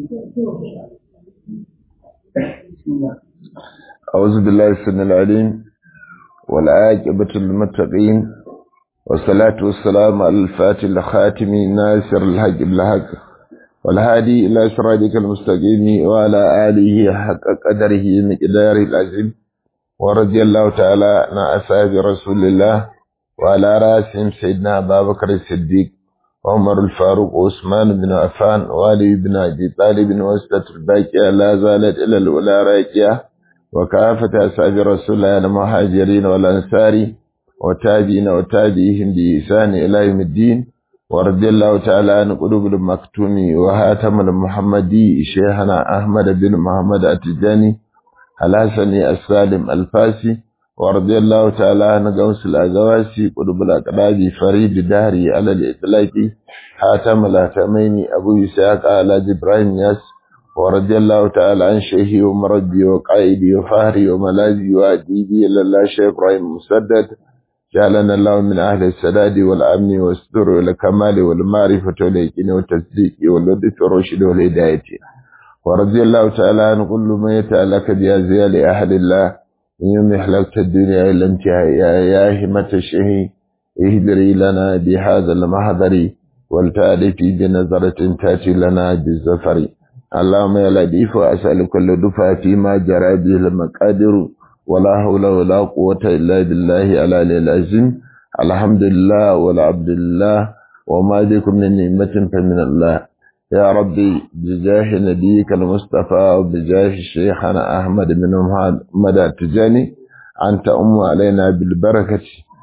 أعوذ بالله السميع العليم والعاقبة للمتقين والصلاة والسلام على الفاتح الخاتم ناصر الحق بالحق والهادي إلى صراطك المستقيم وعلى آله حق قدره مقداره العظيم ورضي الله تعالى عن أصحاب رسول الله وعلى رأسهم سيدنا أبا بكر الصديق عمر الفاروق وعثمان بن عفان وعلي بن أبي طالب وسطة الباقية لا زالت إلى الأولى راكية وكافة أصحاب رسول الله المهاجرين والأنصار وتابعين وتابعيهم بإحسان إلى يوم الدين ورضي الله تعالى عن قلوب المكتوم وهاتم المحمدي شيخنا أحمد بن محمد التجاني الحسني السالم الفاسي ورضي الله تعالى عن غوث الأغواسي قلوب الأقراب فريد دهري على الإطلاق حاتم الهتمين أبو يساق على جبرائيل ياس ورضي الله تعالى عن شيخي ومربي وقائدي وفهري وملاذي وأديبي لله شيخ إبراهيم مسدد جعلنا الله من أهل السداد والأمن والستر والكمال والمعرفة واليقين والتصديق واللطف والرشد والهداية ورضي الله تعالى عن كل ما يتعلق بأزيال أهل الله من يوم حلقت الدنيا إلى انتهاء يا همة الشهي اهدري لنا بهذا المحضر والتألفي بنظرة تأتي لنا بالزفر اللهم يا لطيف أسأل كل دفعة فيما جرى به المقادر ولا حول ولا قوة إلا بالله على العظيم الحمد لله والعبد لله وما بكم من نعمة فمن الله يا ربي بجاه نبيك المصطفى وبجاه شيخنا أحمد بن محمد التجاني أنت أم علينا بالبركة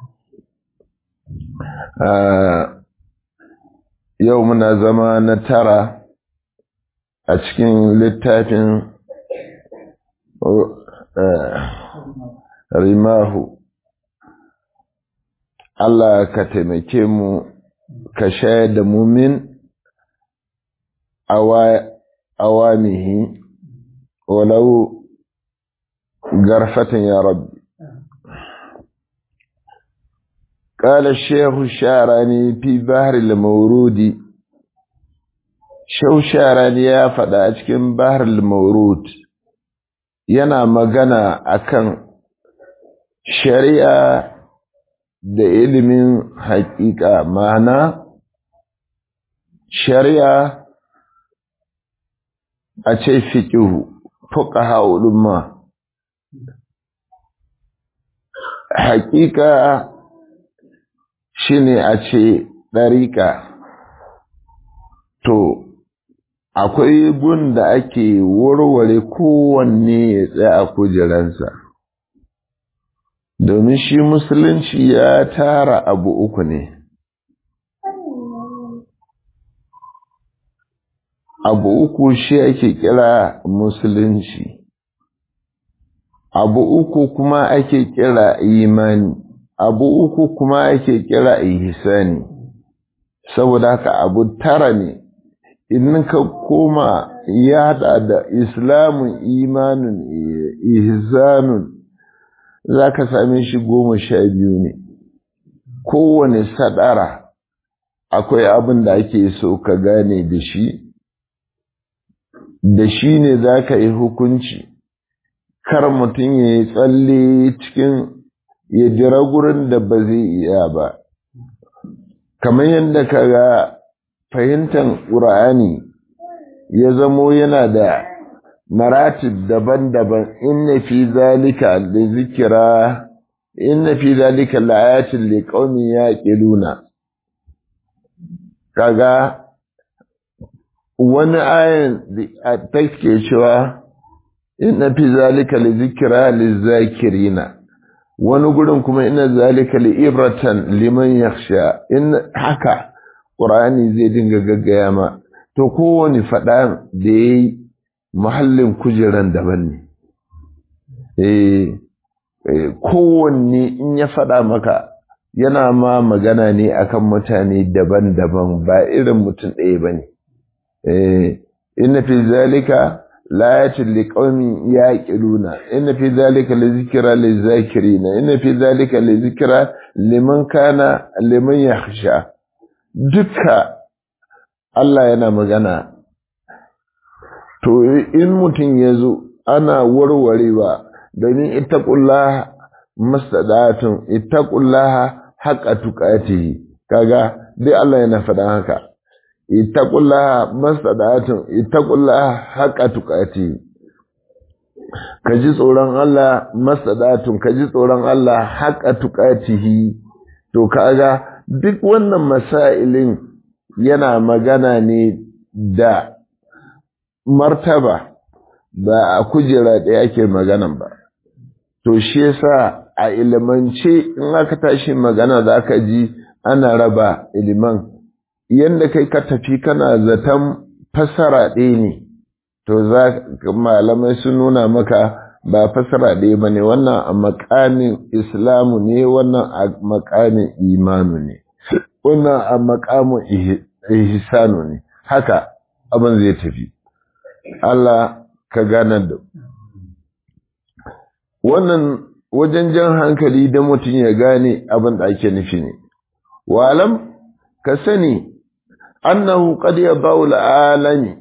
آه يومنا زمان ترى أتكين للتافن rimahu Allah ka taimake mu ka shayar da mumin awamihi walau garfatan ya rabbi قال الشيخ الشعراني في بحر المورود شو شعراني يا فدا a cikin بحر المورود yana magana akan shari'a da ilimin haƙiƙa ma'ana shari'a a ce fiƙihu fuƙaha ulumma haƙiƙa shine a ce ɗariƙa to akwai gun da ake warware kowanne ya tsaya a kujeransa domin shi musulunci ya tara abu uku ne abu uku shi ake kira musulunci abu uku kuma ake kira imani abu uku kuma ake kira ihsani saboda haka abu tara ne in ka koma ya hada da islamun imanin ihsanun za ka same shi goma sha biyu ne kowane sadara akwai abin da ake so ka gane da shi da shi ne za ka yi hukunci kar mutum ya yi tsalle cikin ya jira gurin da ba zai iya ba kamar yadda ka ga fahimtar ƙur'ani ya zamo yana da maratib daban-daban inna fi zalika da zikira inna fi zalika la'ayatin liqaumin yaqiluna kaga wani ayan da take cewa inna fi zalika li zikra lizakirina wani gurin kuma inna zalika li ibratan liman yakhsha in haka Ƙur'ani zai dinga gaggaya ma, to kowane faɗa da ya yi muhallin kujeran daban ne. Eh, kowanne in ya faɗa maka yana ma magana ne akan mutane daban-daban ba irin mutum ɗaya ba ne. Eh, inna fi zalika layatin liƙaumin ya ƙiluna, inna fi zalika li zikira li zakirina, inna fi zalika li zikira liman kana liman yakhsha. duka Allah yana magana to in mutum ya zo ana warwarewa domin ittaqullaha mastadatun ittaqullaha haqqa tuqatihi kaga dai Allah yana faɗan haka ittaqullaha mastadatun ittaqullaha haqqa tuqatihi ka ji tsoron Allah mastadatun ka ji tsoron Allah haqqa tuqatihi to kaga duk wannan masailin yana magana ne da martaba ba a kujera ɗaya ake maganan ba to shi yasa a ilimance in aka tashi magana za ka ji ana raba iliman yadda kai ka tafi kana zaton fasara ɗaya ne to za malamai sun nuna maka ba fasara ɗaya ba ne wannan a makamin islamu ne wannan a makamin imanu ne wannan a makamin ihsanu ne haka abin zai tafi Allah ka gane da wannan wajen jan hankali da mutum ya gane abin da ake nufi ne walam ka sani annahu qad yabau alami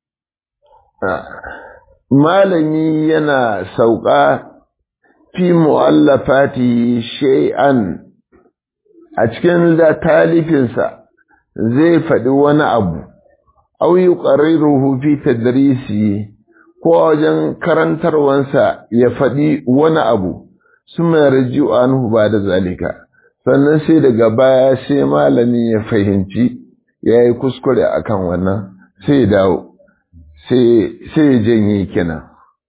malami yana sauka fi mu'allafati shay'an a cikin talifinsa zai faɗi wani abu au yuqarriruhu fi tadrisi ko wajen karantarwansa ya faɗi wani abu suma yarji'u anhu ba da zalika sannan sai daga baya sai malami ya fahimci ya yi kuskure akan wannan sai ya dawo sai ya janye kenan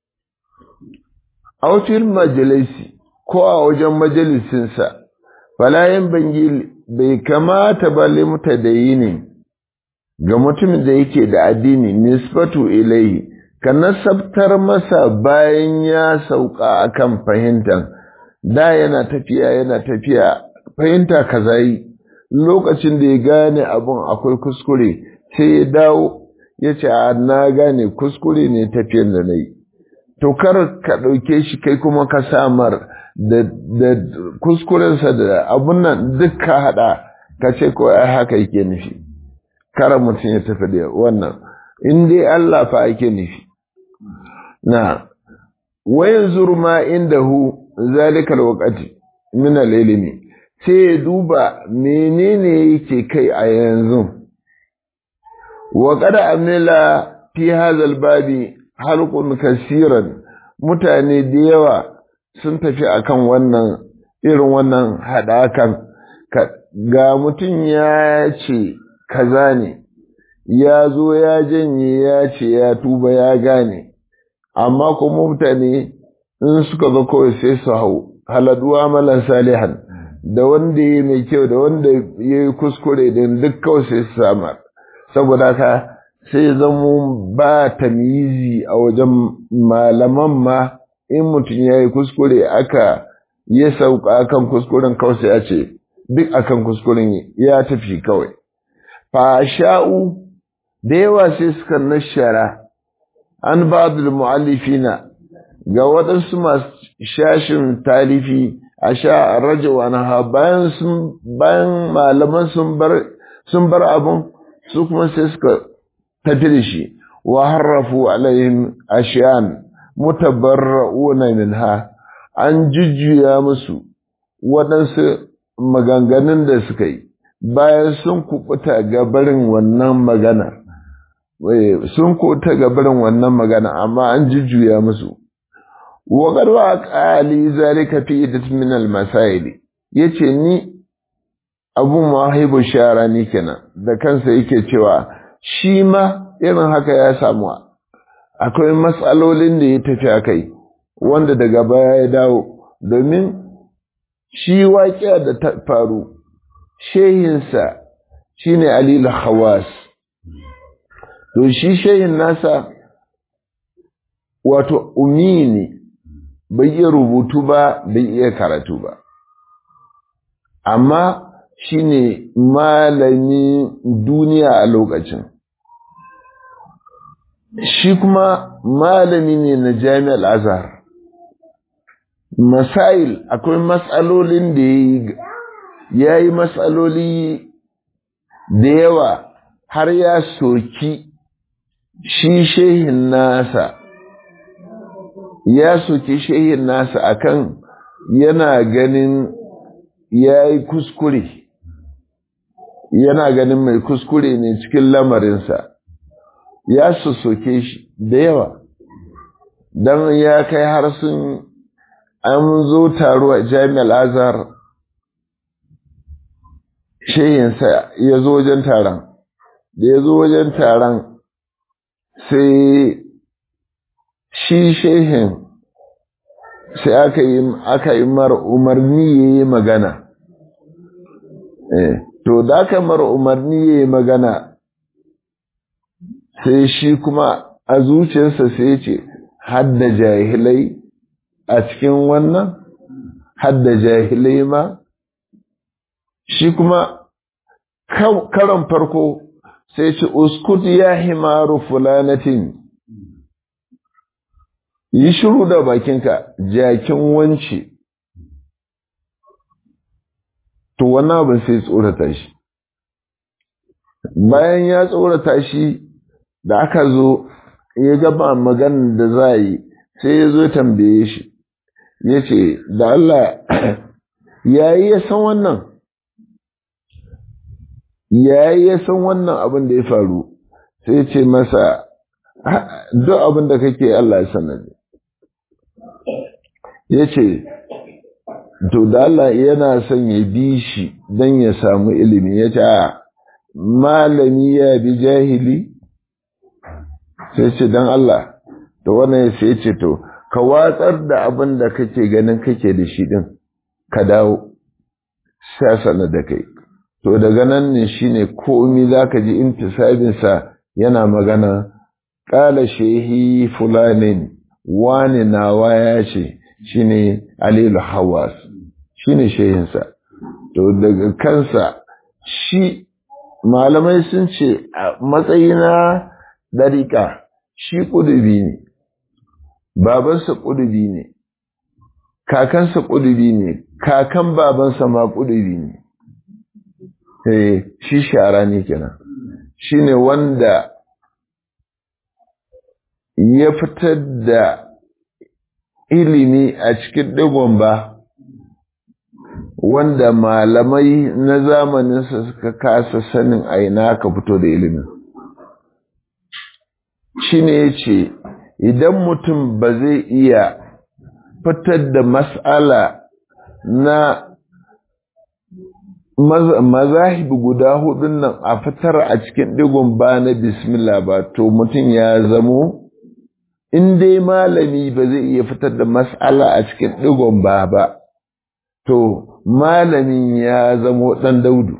autir majalisi ko a wajen majalisinsa falayin bangi bai kamata ba limta da yi ne ga mutumin da yake da addini nisbatu ilai ka nasabtar masa bayan ya sauka akan fahimtar da yana tafiya yana tafiya fahimta kaza yi lokacin da ya gane abun akwai kuskure sai ya dawo ya ce a na gane kuskure ne tafiyan da na yi to kar ka ɗauke shi kai kuma ka samar da, da kuskurensa da abun nan duk ka haɗa ka ce ko ai haka yake nufi kara mutum ya tafi da wannan in dai Allah fa ake nufi na wayan zurma inda hu zalikal waqati min al-ilmi sai ya duba menene yake kai a yanzu wa qad amila fi hadha al-babi halqun kaseeran mutane da yawa sun tafi akan wannan irin wannan hadakan ga mutum ya ce kaza ne ya zo ya janye ya ce ya tuba ya gane amma kuma mutane in suka zo kawai sai su hau haladuwa malan salihan da wanda ya mai kyau da wanda ya yi kuskure din duk kawai sai su samar saboda ka sai zamo ba tamyizi a wajen malaman ma in mutum ya yi kuskure aka ya sauka akan kuskuren kawai sai ya ce duk akan kuskuren ya tafi kawai fasha'u da yawa sai suka nashara an ba'dul mu'allifina ga waɗansu masu shashin talifi a sha rajawa na bayan sun bayan malaman sun bar sun bar abun su kuma sai suka tafi da shi wa harrafu alaihim ashiyan mutabarra'una minha an jujjuya musu waɗansu maganganun da suka yi bayan sun kubuta gabarin wannan magana sun kubuta gabarin wannan magana amma an jujjuya musu wa garwa qali zalika fi idat min al masail yace ni abu mahibu shara ni kenan da kansa yake cewa shi ma irin haka ya samu akwai matsalolin da ya tafi akai wanda daga baya ya dawo domin shi waƙiya da ta faru shehinsa shi ne alilu hawas to shi shehin nasa wato umi ne bai iya rubutu ba bai iya karatu ba amma shi ne malami duniya a lokacin shi kuma malami ne na jami'ar azhar masail akwai matsalolin da ya yi ya yi matsaloli da yawa har ya soki shi shehin nasa ya soki shehin nasa akan yana ganin ya yi kuskure yana ganin mai kuskure ne cikin lamarinsa ya soke shi da yawa don ya kai har sun an zo taro a jami'ar azhar shehinsa ya zo wajen taron da ya zo wajen taron sai shi shehin sai aka yi aka yi mar umarni ya yi magana to da aka mar umarni ya yi magana sai shi kuma a zuciyarsa sai ce hadda jahilai a cikin wannan hadda jahilai ma shi kuma karon farko sai ce uskut ya himaru fulanatin yi shiru da bakinka jakin wance to wannan abin sai tsorata shi bayan ya tsorata shi da aka zo ya gaba maganin da za yi sai ya zo tambaye shi ya ce da Allah yayi ya san wannan yayi ya san wannan abin da ya faru sai ce masa duk abin da kake Allah ya sanar ya ce to da Allah yana son ya bi shi don ya samu ilimi ya ce a malami ya bi jahili sai ce don Allah to wannan sai ce to ka watsar da abin da kake ganin kake da shi din ka dawo sasana da kai to daga nan ne shine komi zaka ji intisabinsa yana magana ƙala shehi fulanin wani nawa ya ce shine alilu hawas shine shehinsa to daga kansa shi malamai sun ce a matsayina ɗariƙa shi ƙudubi ne babansa ƙudubi ne kakansa ƙudubi ne kakan babansa ma ƙudubi ne eh shi shara ne kenan shine wanda ya fitar da ilimi a cikin digon ba wanda malamai na zamaninsa suka kasa sanin aina ka fito da ilimin shi ne ya ce idan mutum ba zai iya fitar da mas'ala na mazahib guda hudun nan a fitar a cikin digon ba na bismillah ba to mutum ya zamo in dai malami ba zai iya fitar da mas'ala a cikin digon ba ba to malamin ya zamo ɗan daudu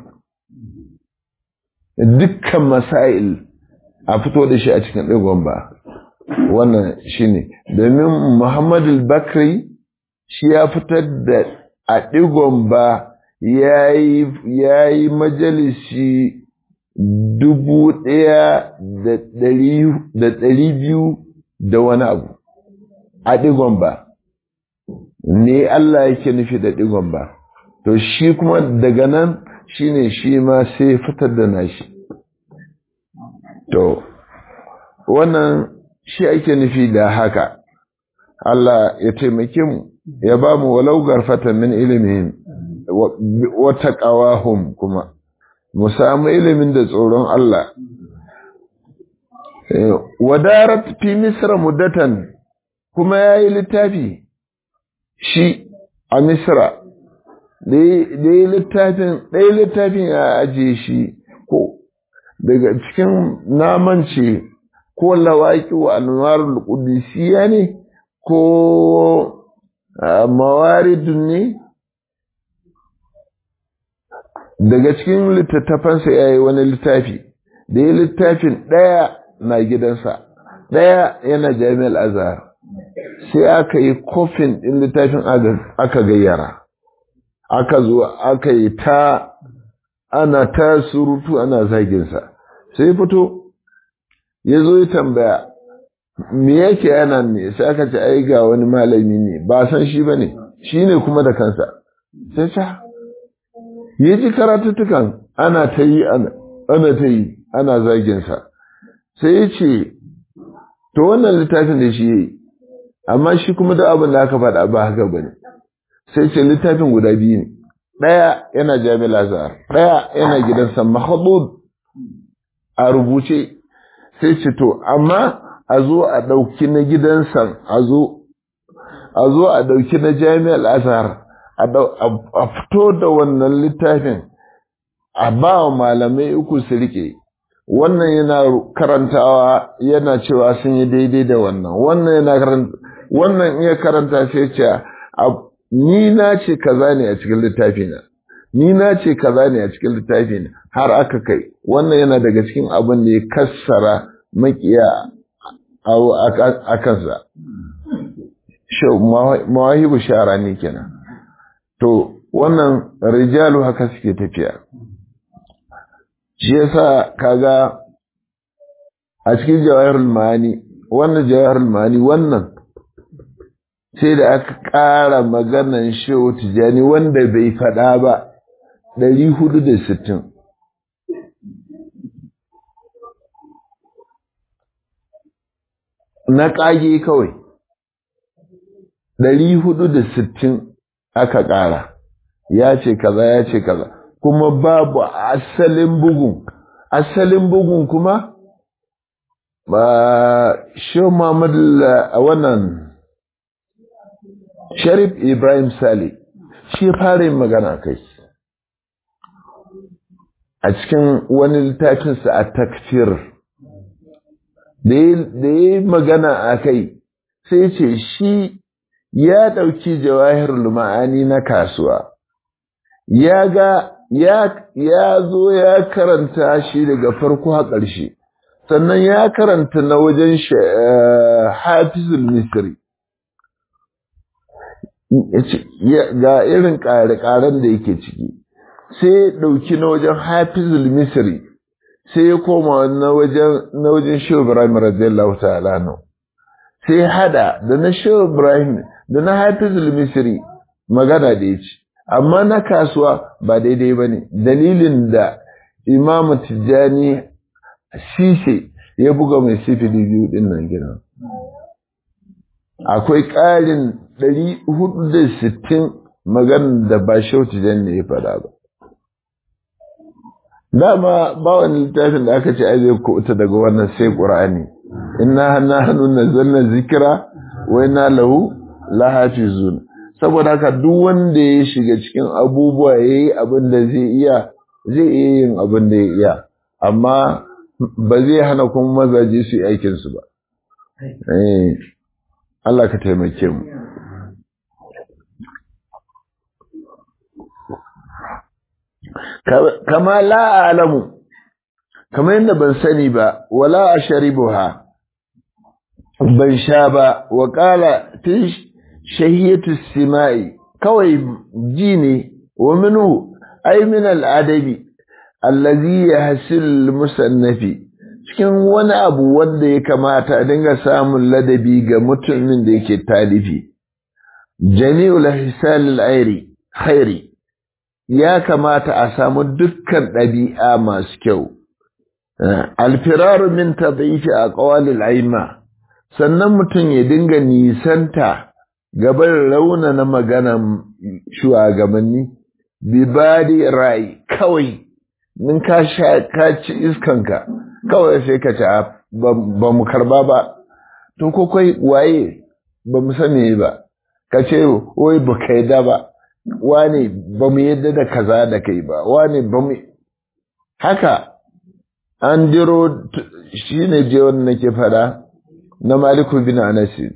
dukkan masail a fito da shi a cikin digon ba wannan shine domin muhammadu bakri shi ya fitar da a digon ba ya yi majalisi dubu ɗaya da ɗari biyu da wani abu a ɗigon ba ne Allah yake nufi da ɗigon ba to shi kuma daga nan shi ne shi ma sai fitar da nashi to wannan shi ake nufi da haka Allah ya taimake mu ya ba mu walau garfata min ilimin wata ƙawahum kuma mu samu ilimin da tsoron Allah wadarat fi misra muddatan kuma ya yi littafi shi a misra da yi littafin ɗaya littafin ya ajiye shi ko daga cikin namance ko lawaƙi wa anwarul qudusiyya ne ko mawaridun ne daga cikin littattafansa ya yi wani littafi da ya littafin ɗaya na gidansa ɗaya yana jami'ar azhar sai aka yi kofin ɗin littafin aka gayyara aka zo aka yi ta ana ta surutu ana zaginsa sai fito ya zo ya tambaya me yake yana ne sai aka ce ai ga wani malami ne ba san shi ba ne shi ne kuma da kansa sai ta ya ji karatuttukan ana ta yi ana ta yi ana zaginsa sai ya ce to wannan littafin da shi yi amma shi kuma da abin da aka faɗa ba haka ba ne sai ce littafin guda biyu ne ɗaya yana jami'ar azhar ɗaya yana gidansa mahadud a rubuce sai ce to amma a zo a ɗauki na gidansa a zo a zo a ɗauki na jami'ar azhar a fito da wannan littafin a ba wa malamai uku su rike wannan yana karantawa yana cewa sun yi daidai da wannan wannan yana karanta wannan iya karanta sai ce ni na ce kaza ne a cikin littafina ni na ce kaza ne a cikin littafina har aka kai wannan yana daga cikin abin da ya kassara makiya a kansa mawahibu shara ne kenan to wannan rijalu haka suke tafiya shi yasa kaga a cikin jawahirul ma'ani wannan jawahirul ma'ani wannan sai da aka ƙara maganan shehu tijani wanda bai faɗa ba ɗari hudu da sittin na ƙage kawai ɗari hudu da sittin aka ƙara ya ce kaza ya ce kaza kuma babu asalin bugun asalin bugun kuma ba shi Muhammad a wannan Sharif Ibrahim Sale shi fara yin magana kai a cikin wani littafinsa a takfir da ya yi magana a kai sai ce shi ya ɗauki jawahirul ma'ani na kasuwa ya ga ya zo ya karanta shi daga farko a ƙarshe sannan ya karanta na wajen hafizul misri ga irin ƙare-ƙaren da yake ciki sai ya ɗauki na wajen hafizul misri sai ya koma na wajen shehu ibrahim radiyallahu ta'ala no sai hada da na shehu ibrahim da na hafizul misri magana da ya ci amma na kasuwa ba daidai ba ne dalilin da imamu tijjani sise ya buga mai sifili biyu din nan gina akwai ƙarin 460 maganar da ba shau tijjani ya faɗa ba dama ba wani littafin da aka ce ai zai kuta daga wannan sai ƙur'ani inna hanna hannun nazzalna zikira wa inna lahu lahafizun saboda haka duk wanda ya shiga cikin abubuwa ya yi abin da zai iya zai iya yin abin da ya iya amma ba zai hana kuma mazaje su yi aikinsu ba Allah ka taimake mu kama la alamu kama yadda ban sani ba wala a sharibuha ban sha ba wa kala shahiyatu simai kawai ji ne wa minhu ay min al-adabi allazi yahsil musannafi cikin wani abu wanda ya kamata a dinga samun ladabi ga mutumin da yake talifi jami'ul hisal al-airi khairi ya kamata a samu dukkan ɗabi'a masu kyau alfiraru min tadhifi aqwalil aima sannan mutum ya dinga nisanta gaban rauna na maganan shugabanni bibadi rai kawai nin ka sha ka ci iskanka kawai sai ka ci ba mu karba ba to ko kai waye ba mu sani ba ka ce wai ba kai da ba wane ba mu yadda da kaza da kai ba wane ba mu haka an jiro shi ne je wanda nake fada na maliku bin anasi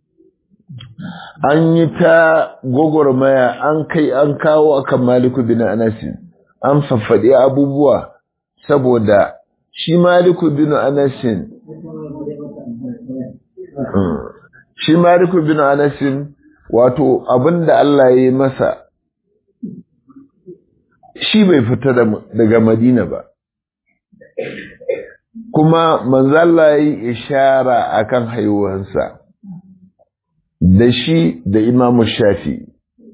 an yi ta gwagwarmaya an kai an kawo akan maliku bin anasi an faffaɗi abubuwa saboda shi maliku bin anasin shi maliku bin anasin wato abinda Allah ya yi masa shi bai fita daga madina ba kuma manzala ya yi ishara akan haihuwansa da shi da imamu shafi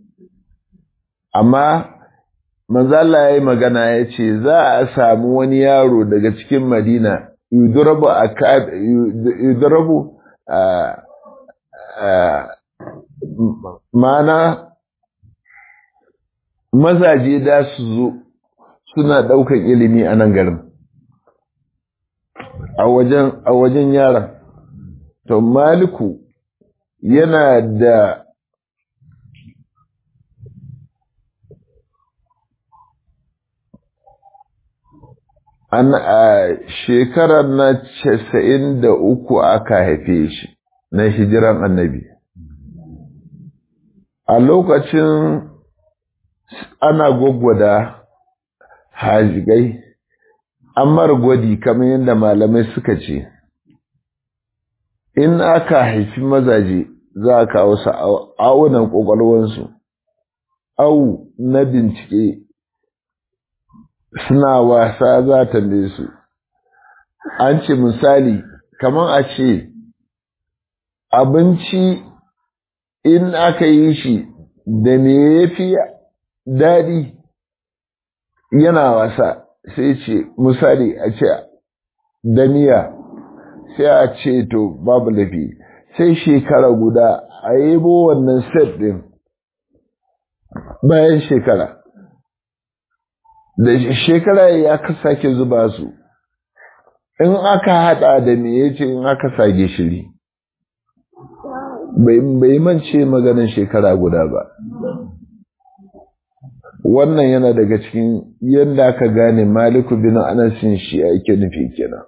amma manzala ya yi magana ya ce za a samu wani yaro daga cikin madina yudurabu mana mazaje da su zo suna ɗaukan ilimi a nan garin a wajen a wajen yaran to maliku yana da an a shekarar na casa'in da uku aka haife shi na hijiran annabi a lokacin ana gwaggwada hajigai amar gwadi kamar yadda malamai suka ce in aka haifi mazaje za a kawo su aunan ƙwaƙwalwansu au na bincike suna wasa za ta su an ce misali kamar a ce abinci in aka yi shi da me ya fi daɗi yana wasa sai ce misali a ce da miya sai a ce to babu lafi sai shekara guda a yabo wannan set ɗin bayan shekara da shekara ya ka sake zuba su in aka hada da me ya ce in aka sa gishiri bai mance maganin shekara guda ba wannan yana daga cikin yadda aka gane maliku bin anasin shi ake nufi kenan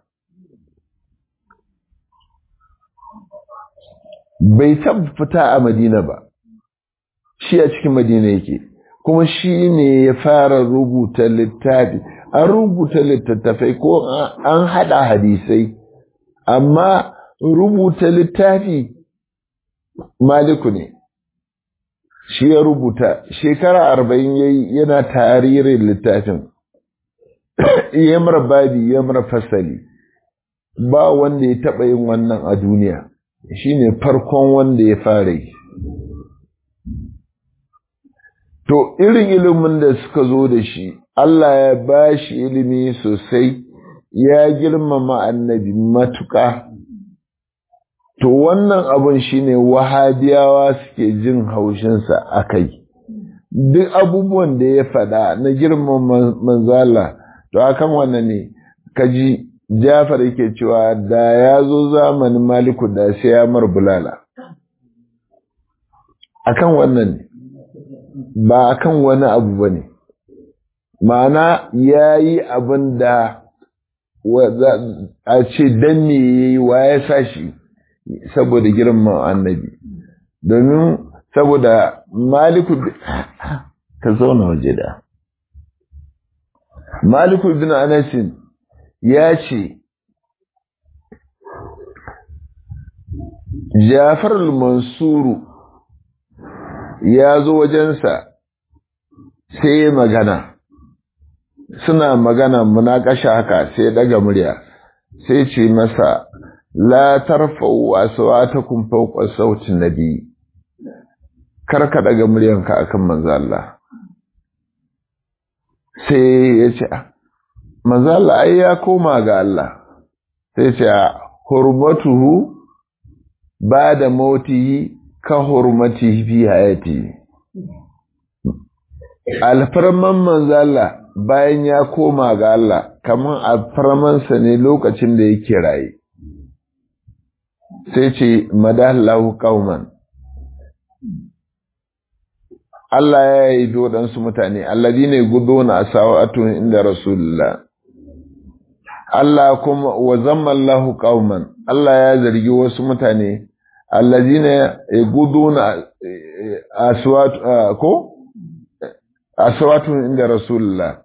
bai taɓa fita a madina ba shi a cikin madina yake kuma shi ne ya fara rubuta littafi an rubuta littattafai ko an haɗa hadisai amma rubuta littafi maliku ne shi ya rubuta shekara arba'in yayi yana taririn littafin yamar babi yamar fasali ba wanda ya taɓa yin wannan a duniya shi ne farkon wanda ya fara yi To, irin ilimin da suka zo da shi, Allah ya ba shi ilimi sosai, ya girmama annabi matuƙa. To, wannan abin shi ne wahabiyawa suke jin haushinsa a kai. Duk abubuwan da ya faɗa na girmama manzala, to, akan wannan ne, kaji Jafar yake cewa da ya zo zamanin Maliku da sai ya mar bulala. Akan wannan ne. ba kan wani abu ba ne, ma'ana ya yi abin da a ce don me ya yi wa ya sa shi saboda girman annabi, domin saboda maliku ka zauna waje da. Maliku bin Anasin ya ce, Jafar al-Mansuru ya zo wajensa sai magana suna magana munakasha haka sai daga murya sai ce masa la tarfa'u aswatakum fawqa sauti nabi karka daga muryanka akan manzo Allah sai ya ce manzo Allah ai ya koma ga Allah sai ce hurmatuhu ba da mautihi ka hurmati fi hayati alfarman manzala bayan ya koma ga Allah kaman alfarmansa ne lokacin da yake raye sai ce madallahu qauman Allah ya yi dodansu mutane alladine guduna asawatun inda rasulullah Allah kuma wa zammallahu qauman Allah ya zargi wasu mutane allazina yaguduna aswat ko aswatun inda rasulullah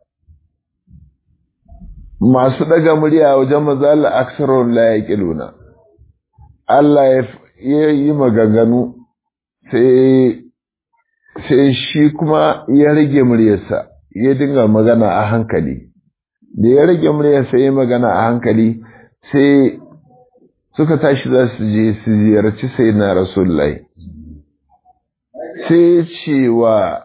masu daga murya wajen mazal aksarun la yaqiluna Allah ya yi maganganu sai sai shi kuma ya rage muryarsa ya dinga magana a hankali da ya rage muryarsa ya magana a hankali sai suka tashi za su je su ziyarci sai na rasulullahi sai cewa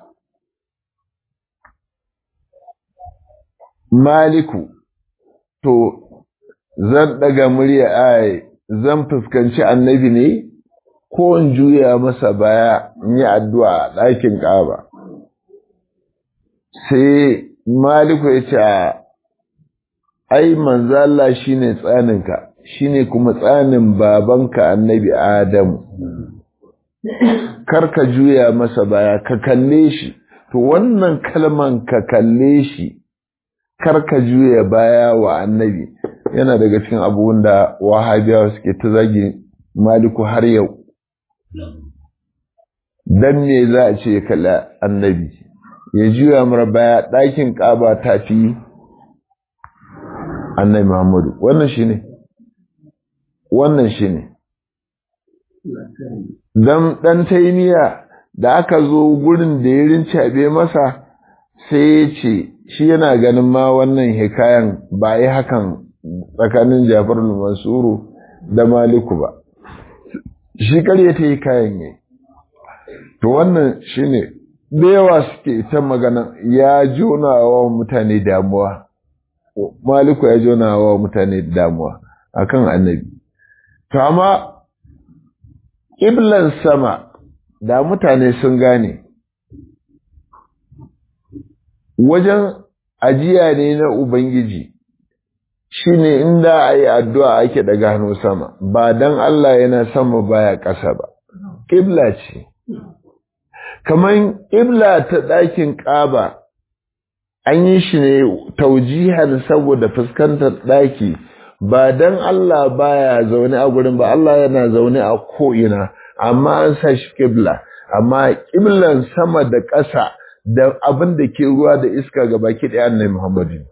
maliku to zan daga murya ai zan fuskanci annabi ne ko in juya masa baya in yi addu'a a ɗakin ƙaba sai maliku ya ce ai manzo Allah shine tsaninka shine kuma tsanin babanka annabi Adamu kar ka juya masa baya ka kalle shi to wannan kalman ka kalle shi kar ka juya baya wa annabi yana daga cikin abubuwan da wahabiyawa suke ta zagi maliku har yau dan me za a ce kalla annabi ya juya mara baya ɗakin ƙaba ta fi annabi Muhammadu wannan shi ne wannan shi ne dan ɗan taimiya da aka zo gurin da ya rincaɓe masa sai ya ce shi yana ganin ma wannan hikayan ba yi hakan tsakanin jafar mansuru da maliku ba shi karya ta yi kayan yi to wannan shi ne da yawa suke ta magana ya jona wa mutane damuwa maliku ya jona wa mutane damuwa akan annabi to amma ƙiblan sama da mutane sun gane wajen ajiya ne na ubangiji shine inda a yi addu'a ake daga hannu sama ba don Allah yana sama baya ƙasa ba ƙibla ce kamar ƙibla ta ɗakin ƙaba an yi shi ne taujihar saboda fuskantar ɗaki ba don Allah baya zaune a gurin ba Allah yana zaune a ko'ina amma an sa shi ƙibla amma ƙiblan sama da ƙasa da abin da ke ruwa da iska ga baki ɗaya annai Muhammadu.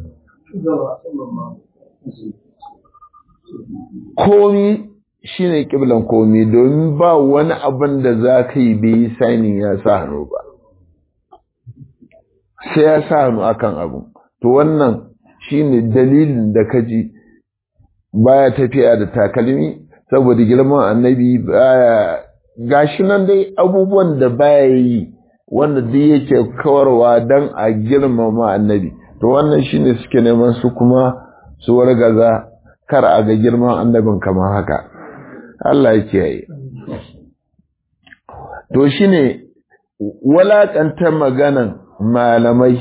Komi shi ne ƙiblan komi domin ba wani abin da za ka yi bai yi sainin ya sa hannu ba. Sai ya sa hannu akan abu. To wannan shi ne dalilin da ka ji baya tafiya da takalmi saboda girman annabi baya gashi nan dai abubuwan da baya yi wanda duk yake kawarwa don a girmama annabi to wannan shine suke neman su kuma su wargaza kar a ga girman annabin kamar haka Allah ya kiyaye to shine walakanta maganan malamai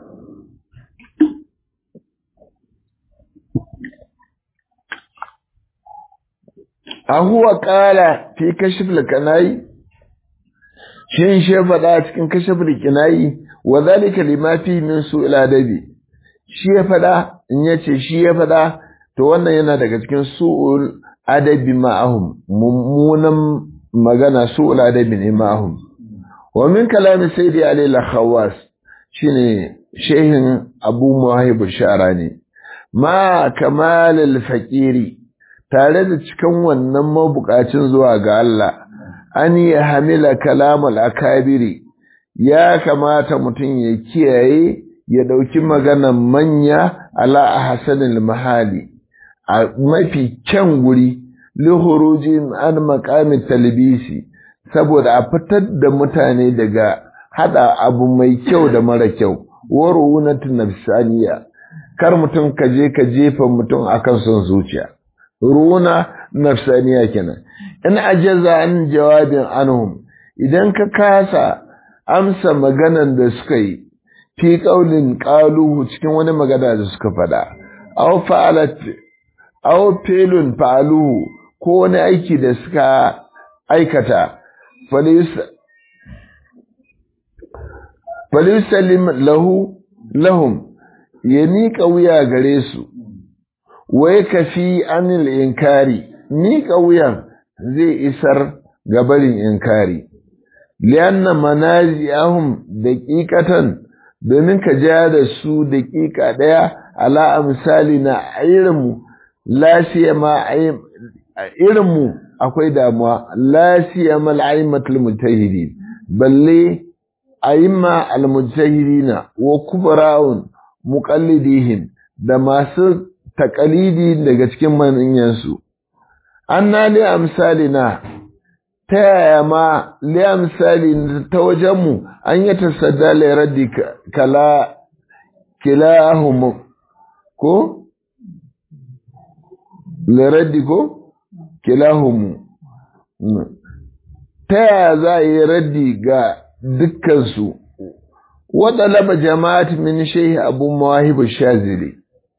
ahuwa kala fi kashif kanai shin shi faɗa cikin kashif kinayi wa zalika lima fi min su'il adabi shi ya faɗa in yace shi ya faɗa to wannan yana daga cikin su'ul adabi ma'ahum mummunan magana su'ul adabi ne ma'ahum wa min kalami sayyidi ali al-khawas shine shehin abu muhayib sharani ma kamal al-faqiri tare da cikin wannan mabukacin zuwa ga Allah an yi hamila kalamul akabiri ya kamata mutum ya kiyaye ya ɗauki maganan manya ala a hasanin mahali a mafi kyan guri lihurujin an makamin talbisi saboda a fitar da mutane daga hada abu mai kyau da mara kyau waruwunatun nafsaniya kar mutum ka je ka jefa mutum akan son zuciya runa nafsaniya kenan in ajaza an jawabin anhum idan ka kasa amsa maganan da suka yi fi qaulin qaluhu cikin wani magana da suka faɗa aw fa'alat aw filun fa'aluhu ko wani aiki da suka aikata falisallim lahu lahum ya miƙa wuya gare su wai kafi anil inkari miƙa wuyan zai isar gabarin inkari lianna manaziyahum daqiqatan domin ka ja da su daƙiƙa ɗaya ala misali na irinmu lasiya ma irinmu akwai damuwa lasiya mal aimatul mujtahidin balle aimma al mujtahidina wa kubara'un muqallidihim da masu taƙalidi daga cikin manyansu. An na li amsalina ta yaya ma li amsali ta wajenmu an yi tasadda raddi kala kilahum ko? Liraddi ko? kilahumu ta yaya za a yi raddi ga dukkansu waɗalaba jama'at min shehi abu mawahibu shazili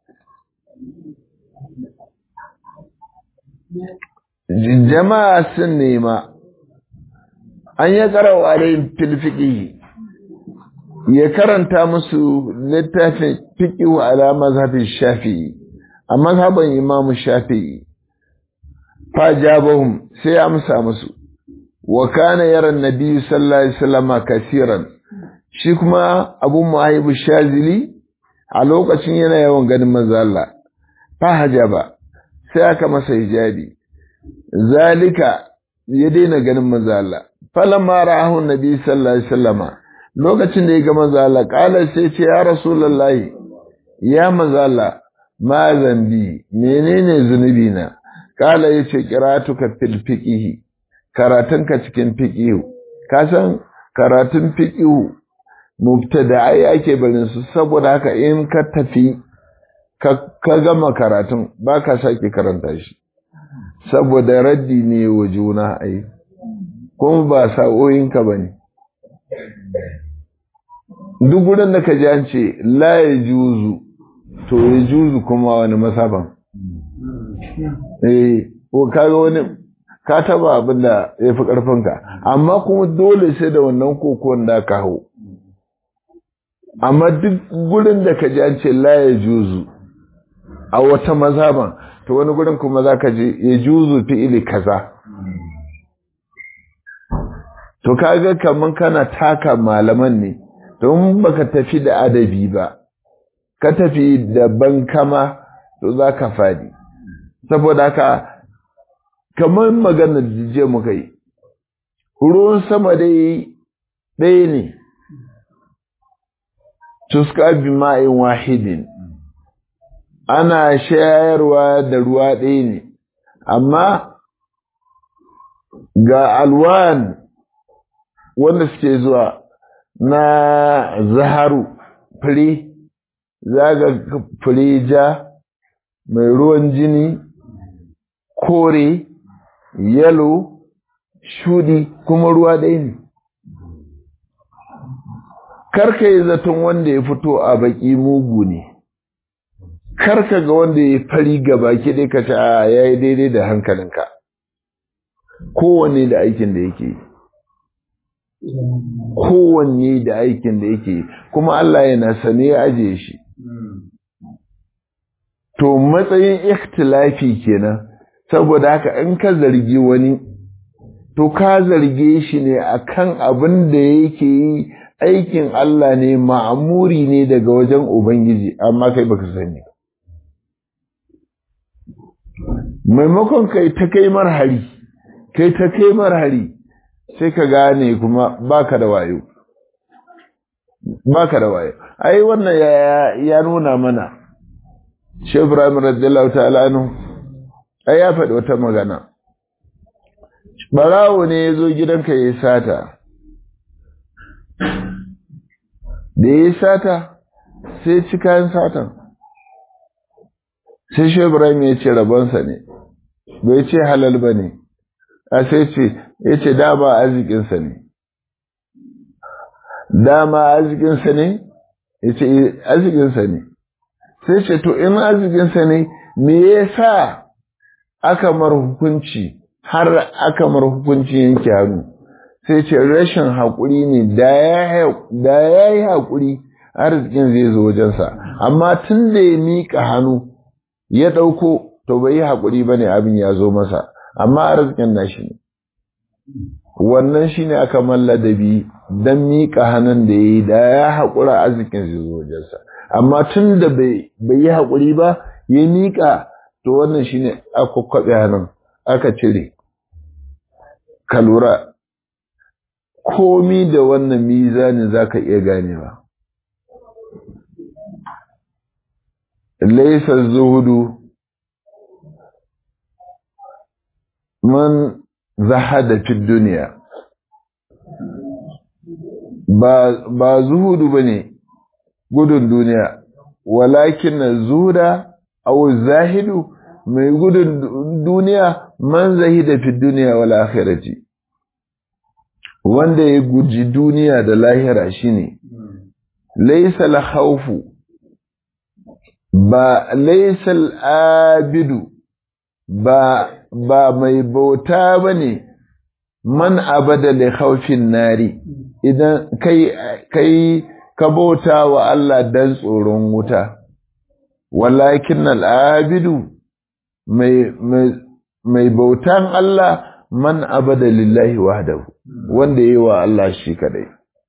jama'a sun nema an ya karawa alayhim fil fiqh ya karanta musu littafin fiqh ala mazhabin shafi'i a mazhaban imam shafi'i fa jabahum sai amsa musu wa kana yara nabi sallallahu alaihi wasallam kasiran shi kuma abu muhaibu shazili a lokacin yana yawan ganin manzo Allah fa hajaba sai aka masa hijabi zalika ya daina ganin manzo Allah falamma ra'ahu nabi sallallahu alaihi wasallama lokacin da ya ga manzo Allah kala sai ce ya rasulullahi ya manzo Allah ma zambi menene zunubi na kala yace qiratuka fil fiqh karatunka cikin fiqh ka san karatun fiqh mubtada'ai ake barin su saboda haka in ka tafi ka gama karatun baka sake karanta shi saboda raddi ne wa juna ai kuma ba sa'o'inka ba ne duk gudun da ka ji an ce la ya juzu to ya juzu kuma wani masaban eh ko kaga wani ka taba abin da ya fi ƙarfinka amma kuma dole sai da wannan kokon da ka hau amma duk gurin da ka ji an ce la ya juzu a wata mazaban to wani gurin kuma za ka je ya juzu fi'ili kaza to kaga kaman kana taka malaman ne don baka tafi da adabi ba ka tafi da bankama to za ka fadi saboda haka kamar maganar je muka yi ruwan sama dai ɗaya ne tuska bi ma'in wahidin ana shayarwa da ruwa ɗaya ne amma ga alwan wanda suke zuwa na zaharu fure zaga fure ja mai ruwan jini kore yalo shudi kuma ruwa ɗaya ne karka yi zaton wanda ya fito a baki mugu ne karka ga wanda ya fari ga baki ɗaya ka ce a ya yi daidai da hankalinka kowanne da aikin da yake kowanne da aikin da yake kuma Allah yana sane ya ajiye shi to matsayin ikhtilafi kenan saboda haka in ka zargi wani to ka zarge shi ne akan abin da yake yi aikin Allah ne ma'amuri ne daga wajen Ubangiji amma kai baka sani maimakon kai ta kai marhari kai ta kai marhari sai ka gane kuma baka da wayo baka da wayo ai wannan ya, ya nuna mana Shehu Ibrahim radiyallahu ta'ala anhu ai ya faɗi wata magana barawo ne ya zo gidanka ya yi sata da ya yi sata sai ci kayan satan sai Shehu Ibrahim ya ce rabonsa ne bai ce halal ba ne a sai ce ya ce dama arzikinsa ne dama arzikinsa ne ya ce arzikinsa ne sai ce to in arzikinsa ne me ya sa aka mar hukunci har aka mar hukunci yanke hannu sai ce rashin haƙuri ne da ya yi haƙuri arzikin zai zo wajensa amma tun da ya miƙa hannu ya ɗauko to bai yi haƙuri ba ne abin ya zo masa amma arzikin nashi ne wannan shi ne aka malladabi don miƙa hannun da ya yi da ya haƙura arzikin zai zo wajensa amma tun da bai yi haƙuri ba ya miƙa to wannan shi ne aka kwaɓe hannun aka cire ka lura komi da wannan mizanin za ka iya ganewa laisa zuhudu man zahada fi duniya ba zuhudu ba ne gudun duniya walakin na zuhuda au zahidu mai gudun duniya man zahida fi duniya wal akhirati wanda ya guji duniya da lahira shine laysa al khawfu ba laysa al abidu ba ba mai bauta bane man abada li khawfin nari idan kai kai ka bauta wa Allah dan tsoron wuta walakin al abidu mai mai bautan Allah man abada lillahi wahdahu wanda yi wa Allah shi kadai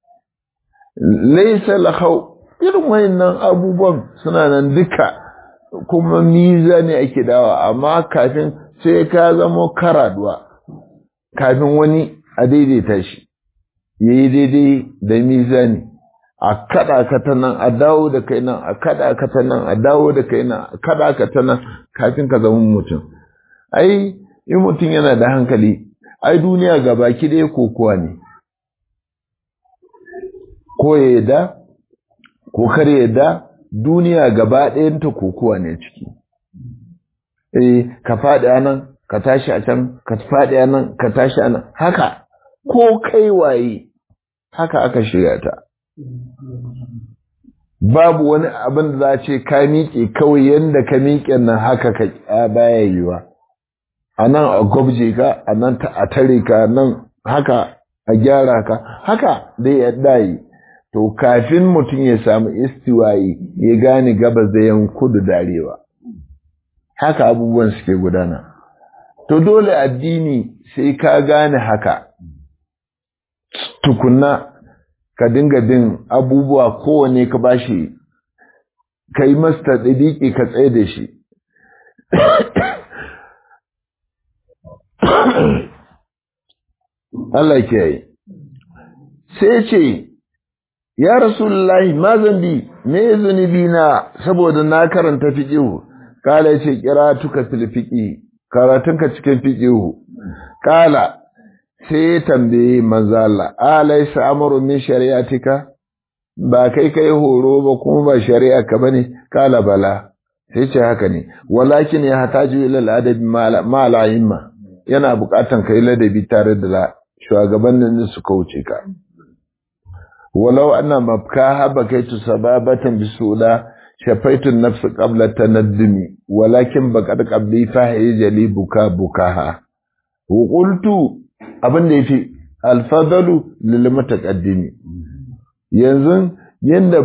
laysa lahu irin wayannan abubuwan suna nan duka kuma miza ne ake dawa amma kafin sai ka zamo karaduwa kafin wani a daidaita shi yayi daidai da mizani a kada ka ta nan a dawo da kai nan a kada ka ta nan a dawo da kai nan a kada ka ta nan kafin ka zama mutum ai in mutum yana da hankali ai duniya ga baki ɗaya kokowa ne ko ya yadda ko kar yadda duniya gaba ɗayanta kokowa ne ciki eh ka faɗi a nan ka tashi a can ka faɗi a nan ka tashi a nan haka ko kai waye haka aka shirya ta babu wani abin da za a ce ka miƙe kawai yadda ka miƙe nan haka ka baya yiwa a nan a gwabje ka a nan a tare ka nan haka a gyara ka haka dai ya dayi to kafin mutum ya samu istiwayi ya gane gabas da yan kudu darewa haka abubuwan suke gudana to dole addini sai ka gane haka tukunna ka dinga bin abubuwa kowane ka bashi ka yi masta ɗiɗiƙi ka tsaye da shi Allah ke yi sai ce ya rasulullahi ma zambi me zunubi na saboda na karanta fiqihu kala ce kira tuka fil fiqi karatunka cikin fiqihu kala sai ya tambaye manzo Allah alaysa amru min shari'atika ba kai kai horo ba kuma ba shari'a ka bane kala bala sai ce haka ne walakin ya hataju ila al-adabi ma al yana bukatan kai ladabi tare da shugabannin da suka wuce ka walau anna mabkaha bakaitu sababatan bisula shafaitu nafsi qabla tanaddumi walakin baqad qabli fahijali buka bukaha wa qultu abin da yafi alfadalu lil mutaqaddimi yanzu yanda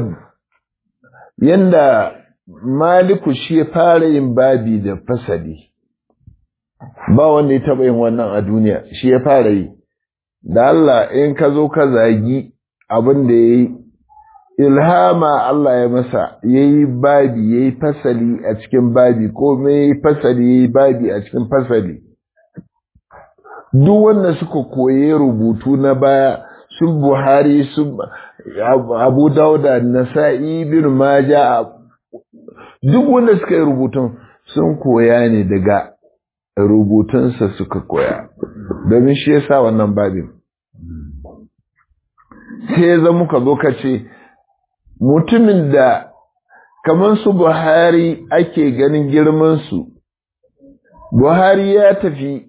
yanda maliku shi ya fara yin babi da fasali ba wanda ya taba yin wannan a duniya shi ya fara yi da Allah in ka zo ka zagi abin da ya yi ilhama Allah ya masa ya yi babi ya yi fasali a cikin babi ko me ya yi fasali ya yi babi a cikin fasali duk wanda suka koye rubutu na baya sun buhari sun abu dauda nasa'i bin maja duk wanda suka yi rubutun sun koya ne daga rubutunsa suka koya domin shi ya sa wannan babin sai ya zama ka zo ka ce mutumin da kamar su buhari ake ganin girmansu buhari ya tafi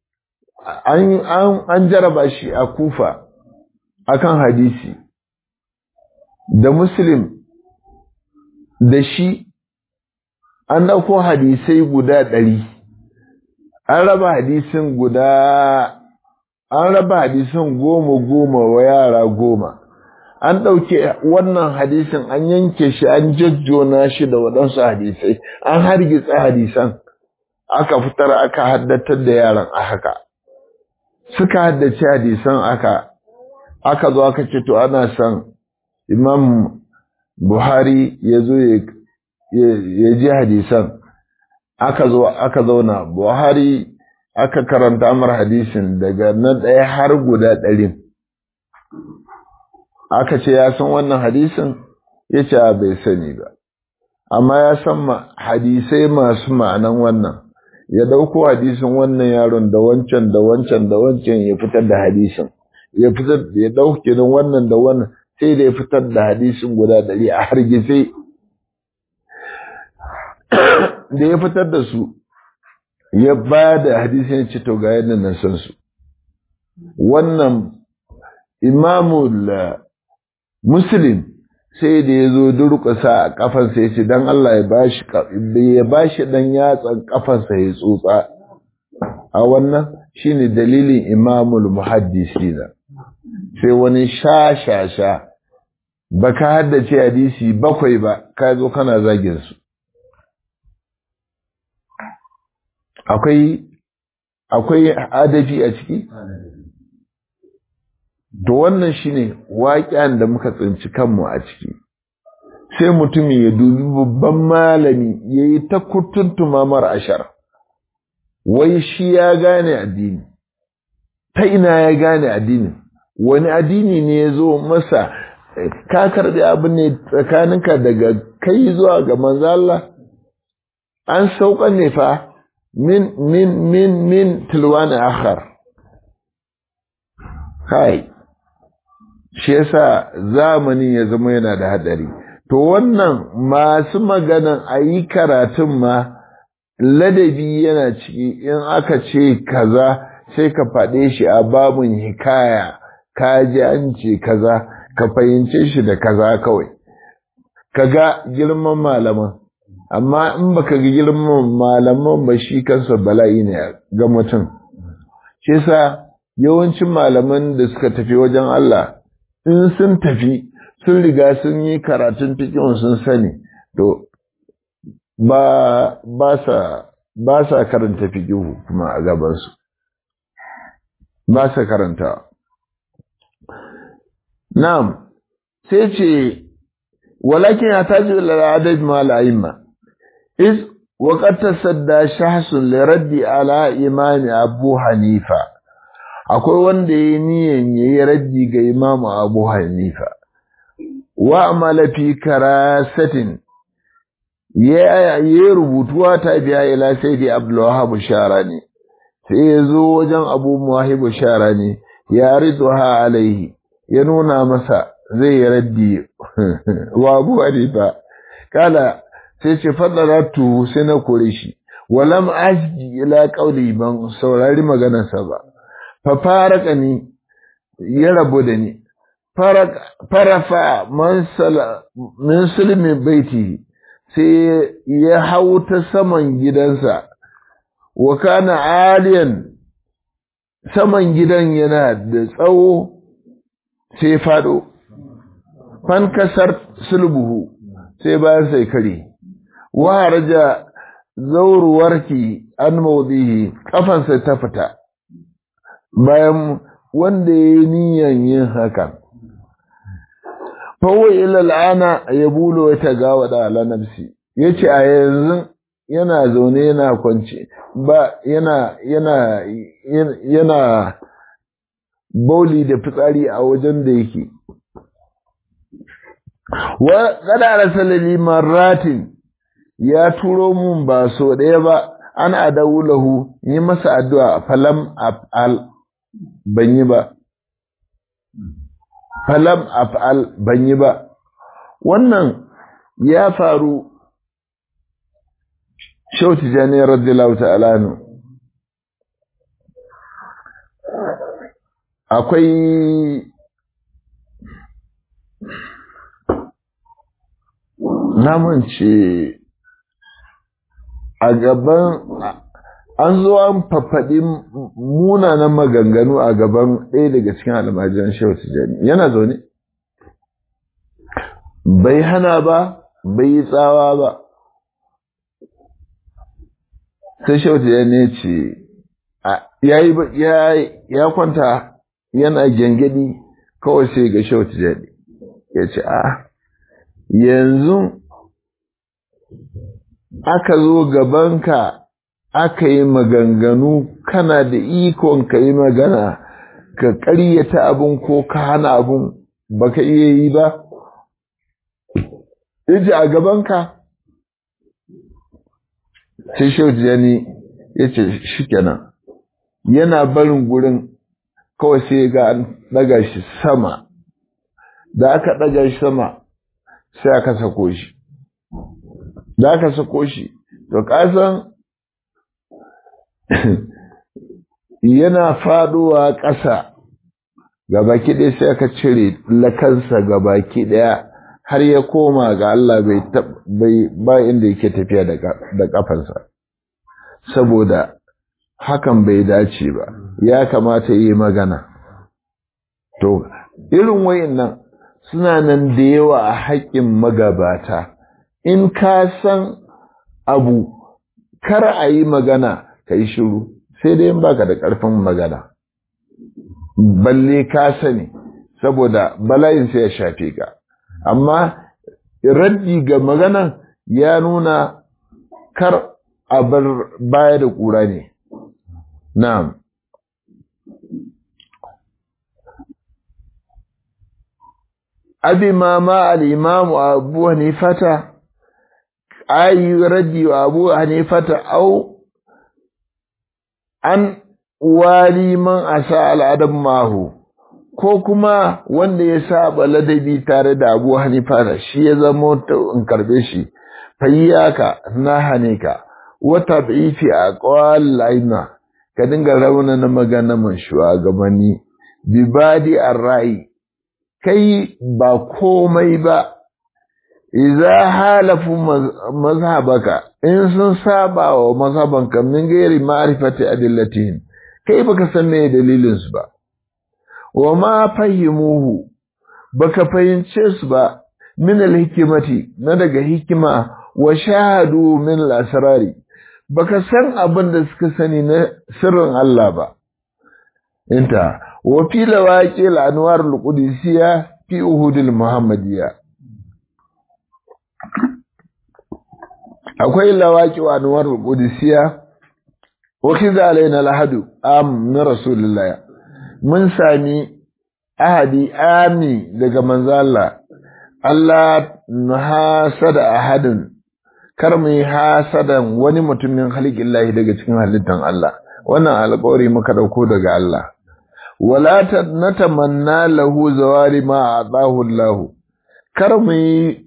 an jaraba shi a kufa akan hadisi da muslim da shi an ɗauko hadisai guda ɗari an raba hadisin guda an raba hadisin goma goma wa yara goma an ɗauke wannan hadisin an yanke shi an jajjona shi da waɗansu hadisai an hargitsa hadisan aka fitar aka haddatar da yaran a haka suka haddace hadisan aka aka zo aka ce to ana son imam buhari ya zo ya ji hadisan aka zo aka zauna buhari aka karanta mar hadisin daga na ɗaya har guda ɗarin aka ce ya san wannan hadisin ya ce bai sani ba amma ya san hadisai masu ma'anan wannan ya ɗauko hadisin wannan yaron da wancan da wancan da wancan ya fitar da hadisin ya fitar ya ɗauke da wannan da wannan sai da ya fitar da hadisin guda ɗari a hargitse da ya fitar da su ya ba da hadisi ya ce to ga yadda na san su wannan imamul muslim sai da ya zo durƙusa a ƙafansa ya ce don Allah ya bashi ya bashi dan yatsan ƙafansa ya tsotsa a wannan shine dalilin imamul muhaddisina sai wani sha sha sha baka haddace hadisi bakwai ba ka zo kana zagin su akwai akwai adabi a ciki to wannan shine waƙiyan da muka tsinci kanmu a ciki sai mutum ya dubi babban malami ya yi ta kutuntuma mara ashar wai shi ya gane addini ta ina ya gane addini wani addini ne ya zo masa ka karɓi abin ne tsakaninka daga kai zuwa ga manzala an sauka ne fa min min min min tilwani akhar kai shi yasa zamani ya zama yana da hadari to wannan masu maganan a yi karatun ma ladabi yana ciki in aka ce kaza sai ka faɗe shi a babun hikaya ka ji an ce kaza ka fahimce shi da kaza kawai ka ga girman malaman amma in baka ga girman malaman ba shi kansa bala'i ne ga mutum shi yasa yawancin malaman da suka tafi wajen Allah in sun tafi sun riga sun yi karatun fikin sun sani to ba ba sa ba sa karanta fikihu kuma a gabansu ba sa karanta na'am sai ce walakin ya taji al'adad ma al'aimma is وقد تصدى شخص لرد على إمام أبو حنيفة akwai wanda ya niyan ya yi raddi ga imamu abu hanifa wa amala fi karasatin ya yi rubutuwa ta biya ila sai da abdullahi shara ne sai ya zo wajen abu muwahibu shara ne ya ha alaihi ya nuna masa zai yi raddi wa abu hanifa kala sai ce fadaratu sai na kore shi walam asji ila qauli ban saurari maganarsa ba fa faraka ni ya rabu da ni farafa min sulmi baiti sai ya hau ta saman gidansa wa kana aliyan saman gidan yana da tsawo sai fado fankasar sulbuhu sai bayan sai kare wa harja zauruwarki an maudihi kafansa ta fita bayan wanda ya yi niyan yin hakan fawo ilal'ana ya bulo ya tagawa da ala nafsi ya ce a yanzu yana zaune yana kwance ba yana yana yana bauli da fitsari a wajen da yake wa kada rasalali marratin ya turo mun ba so ɗaya ba an adawu lahu yi masa addu'a falam af'al ban yi ba falam af'al ban yi ba wannan ya faru shauti jani radiyallahu ta'ala nu akwai namun ce a gaban an zo an fafaɗi munanan maganganu a gaban ɗaya daga cikin almajiran shehu tijjani yana zaune bai hana ba bai yi tsawa ba sai shehu tijjani ya ce ya kwanta yana gyangyaɗi kawai sai ga shehu tijjani ya ce a yanzu aka zo gabanka aka yi maganganu kana da ikon ka yi magana ka ƙaryata abin ko ka hana abin ba ka iya yi ba yace a gabanka sai shaujani ya ce shi kenan yana barin gurin kawai sai ga an ɗaga shi sama da aka ɗaga shi sama sai aka sako shi da aka sako shi to kasan yana faduwa ƙasa gabaki ɗaya sai aka cire lakansa gabaki ɗaya har ya koma ga Allah bai ba inda yake tafiya da ƙafansa saboda hakan bai dace ba ya kamata yi magana to irin wayannan suna nan da yawa a haƙƙin magabata in ka san abu kar a yi magana ka yi shiru sai dai in baka da ƙarfin magana balle ka sani saboda bala'in sai ya shafe ka amma raddi ga maganan ya nuna kar a bar baya da ƙura ne na'am abi ma ma al-imam abu hanifata ayi raddi wa abu hanifata au an wali man asa al'adam mahu ko kuma wanda ya saba ladabi tare da abu hanifa shi ya zama in karbe shi fayyaka na hane ka wata bifi a ƙwal laima ka dinga rauna na magana man shugabanni bibadi a rai kai ba komai ba idza halafu mazhabaka in sun saba wa mazhabanka min gairi ma'rifati adillatihim kai baka san me dalilin su ba wa ma fahimuhu baka fahimce su ba min alhikimati na daga hikima wa shahadu min al-asrari baka san abin da suka sani na sirrin Allah ba inta wa fi lawaqi al-anwar al-qudusiyya fi uhud al-muhammadiyya akwai lawaqi wa anwar al-qudusiyya wa kiza alaina al-hadu am min rasulillah mun sami ahadi ami daga manzo Allah Allah hasada ahadin kar mu yi hasadan wani mutumin halikillahi daga cikin halittan Allah wannan alƙawari muka dauko daga Allah wala natamanna lahu zawari ma atahu Allah kar mu yi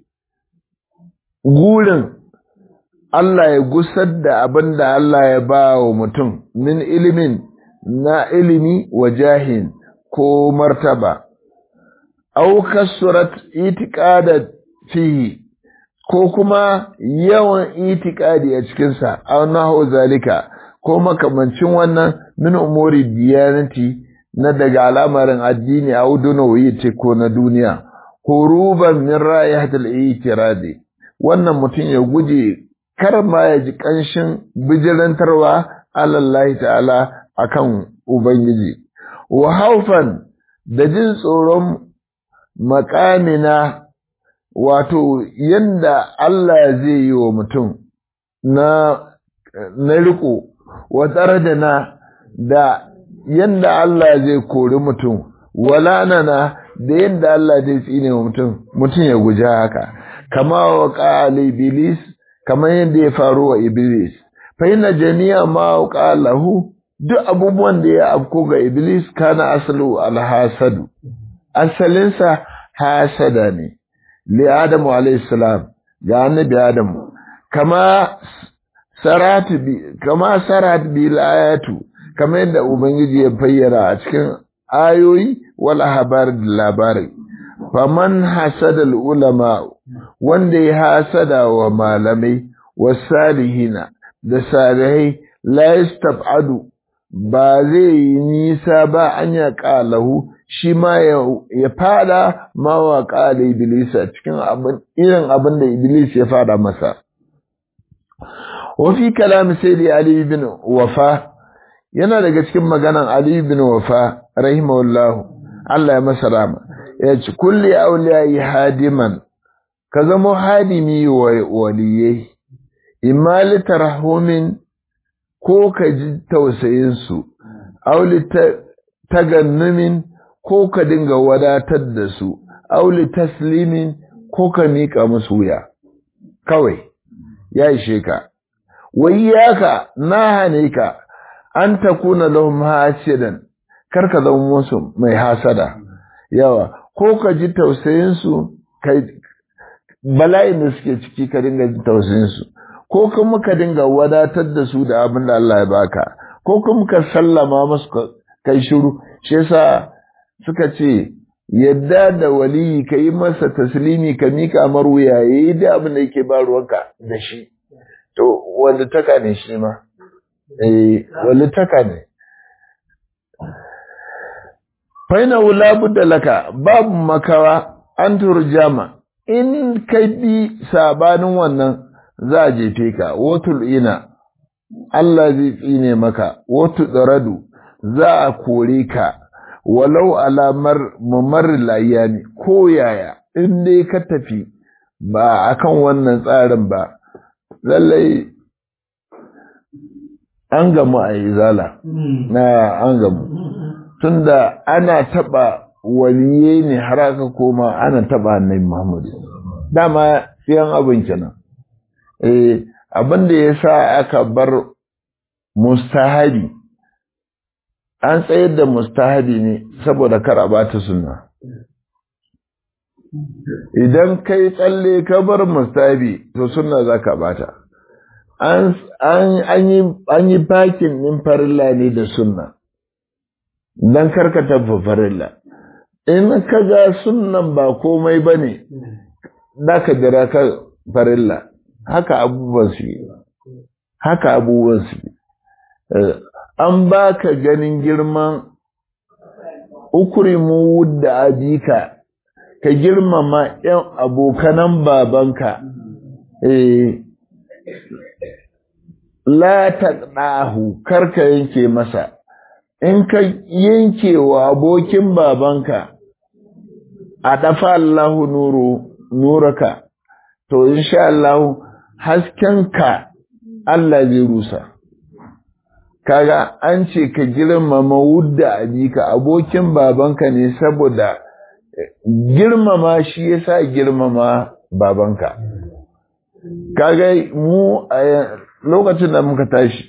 gurin Allah ya gusar da abin da Allah ya ba wa mutum min ilimin na ilimi wa jahin ko martaba au kasurat itiqadat fihi ko kuma yawan itikadi a cikinsa aw nahu zalika ko makamancin wannan min umuri diyanati na daga al'amarin addini aw dunawi ce ko na duniya huruban min ra'ihatil itiradi wannan mutum ya guje kar ma ya ji kanshin bijirantarwa alallahi ta'ala akan ubangiji wa haufan da jin tsoron makamina wato yanda Allah zai yi wa mutum na na riko wa na da yanda Allah zai kori mutum walanana da yanda Allah zai tsine wa mutum mutum ya guji haka kama wa qala iblis kama yanda ya faru wa iblis fa inna jami'a ma lahu duk abubuwan da ya afko ga iblis kana asalu alhasadu asalinsa hasada ne li adamu alayhi salam ga annabi adamu kama sarat bi kama sarat bil ayatu kama yadda ubangiji ya bayyana a cikin ayoyi wal habar da labari faman hasada ulama wanda ya hasada wa malamai wasalihina da salihai la yastab'adu ba zai yi nisa ba an ya ƙalahu shi ma ya fada mawa ƙala Iblisa cikin irin abin da Iblis ya fada masa. Wafi kalam sai da Ali bin Wafa yana daga cikin maganan Ali bin Wafa rahimahullahu Allah ya masa rama ya ci kulli auliyayi hadiman ka zama hadimi wa waliyai imma litarhumin ko ka ji tausayinsu, auli tagannumin ko ka dinga wadatar da su, auli taslimin ko ka miƙa musu wuya, kawai, ya ishe ka. Wai yaka na hane ka, an ta kuna lahum hasidan, kar ka zama musu mai hasada, yawa, ko ka ji tausayinsu, bala'in da suke ciki ka dinga ji tausayinsu. ko kuma ka dinga wadatar da su da abin da Allah ya baka ko kuma ka sallama masu kai shiru shi yasa suka ce yadda da waliyi ka yi masa taslimi ka mika mar wuya ya yi da abin da yake ba ruwanka da shi to wanda taka ne shi ma eh wanda taka ne faina wula budda laka babu makawa an turjama in ka bi sabanin wannan za a jefe ka watul ina Allah zai tsine maka watu tsaradu za a kore ka walau alamar mamar layani ko yaya in dai ka tafi ba akan wannan tsarin ba lallai an gamu a izala na an gamu tunda ana taba waliye ne har aka koma ana taba annabi Muhammad dama siyan abin kenan eh abin da yasa aka bar mustahabi an tsayar da mustahabi ne saboda kar a bata sunna idan kai tsalle ka bar mustahabi to sunna zaka bata an an yi an yi bakin din farilla ne da sunna dan karka tabba farilla in ka ga sunnan ba komai bane da ka jira ka farilla haka abubuwan su haka abubuwan su an ba ka ganin girman ukurimu da abika ka girmama ‘yan abokanan babanka, la ta ɗahu karka yanke masa, in ka yanke wa abokin babanka a ɗafa Allahu nuru, nuraka, to insha Allahu haskenka Allah zai rusa. kaga an ce ka girmama wudda abika abokin babanka ne saboda girmama shi yasa girmama babanka kaga mu a lokacin da muka tashi